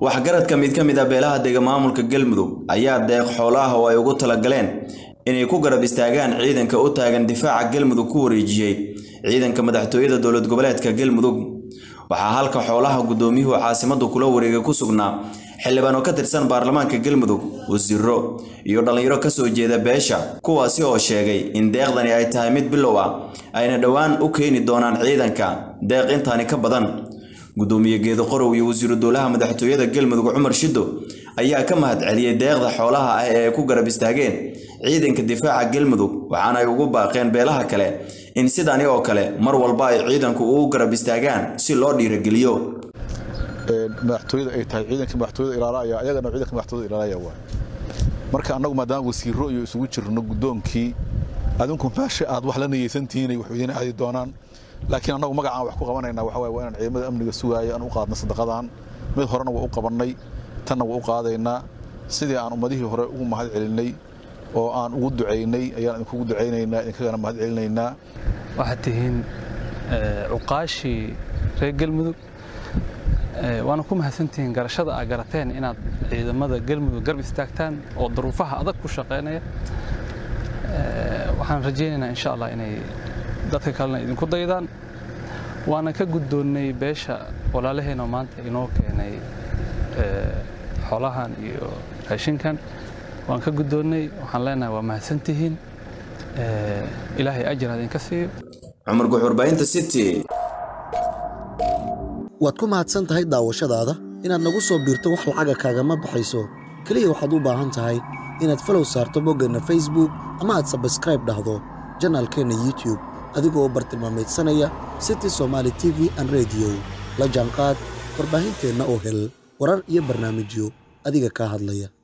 waxgaradka mid ka mid a beelaha dega maamulka galmudug ayaa deeq xoolaha oo ay ugu talagaleen inay ku garab istaagaan ciidanka u taagan difaaca galmudug ku wareejiyey ciidanka madaxtooyada dowlad goboleedka galmudug waxaa halka xoolaha guddoomiyuhu caasimaddu kula wareegay ku sugnaa xildhibaan oo ka tirsan baarlamaanka galmudug wasiiro iyo dhallinyaro ka soo jeeda beesha kuwaasi oo sheegay in deeqdani ay tahay mid bilow ah ayna dhowaan u keeni doonaan ciidanka deeq intaani ka badan guddoomiye geedo qorow iyo wasiiru dowlaha madaxtooyada galmudug cumar shiddo ayaa ka mahad celiyey deeqda xoolaha ah ee ay ku garab istaageen ciidanka difaaca galmudug waxaana ay ugu baaqeen beelaha kale in sidani oo kale mar walba ay ciidanku ugu garab istaagaan si loo dhiirageliyo madaxtooyada ay tahay ciidanka madaxtooyada ilaalaya ayagana ciidanka madaxtooyada ilaalaya waa marka annagu maadaama wasiiro iyo isugu jirno guddoonkii adinku meesha aad wax la niyeysantihiin wax idiin aadi doonaan laakiin annagu magacaan wax ku qabanaynaa waxa waaye waa inaan ciidamada amniga sugaaya aan u qaadna sadaqadan mid horena waa u qabannay tanna waa u qaadaynaa sidii aan ummadihii hore ugu mahad celinay oo aan ugu ducaynay ayaan idinkugu ducaynaynaa idinkagana mahad celinaynaa waxaad tihiin cuqaashii reer galmudug waana ku mahadsantihiin garashada aa garateen inaad ciidamada galmudug garb istaagtaan oo daruufaha adag ku shaqaynaya waxaan rajaynaynaa insha allah inay dadka kalena idinku daydaan waana ka guddoonnay beesha walaalaheenoo maanta inoo keenay xoolahan iyo raashinkan waan ka guddoonnay waxaan leenahay waa mahadsantihiin ilaahay ajir idinka siiyo cumar guxurbaahinta city waad ku mahadsan tahay daawashadaada inaad nagu soo biirto wax lacaga kaagama baxayso keliya waxaad u baahan tahay inaad falow saarto boggeenna facebook ama aad sabskraib dhahdo janaalkeenna youtub adigoo bartilmaameedsanaya city somaali t v an rediyo la jaanqaad warbaahinteenna oo hel warar iyo barnaamijyo adiga kaa hadlaya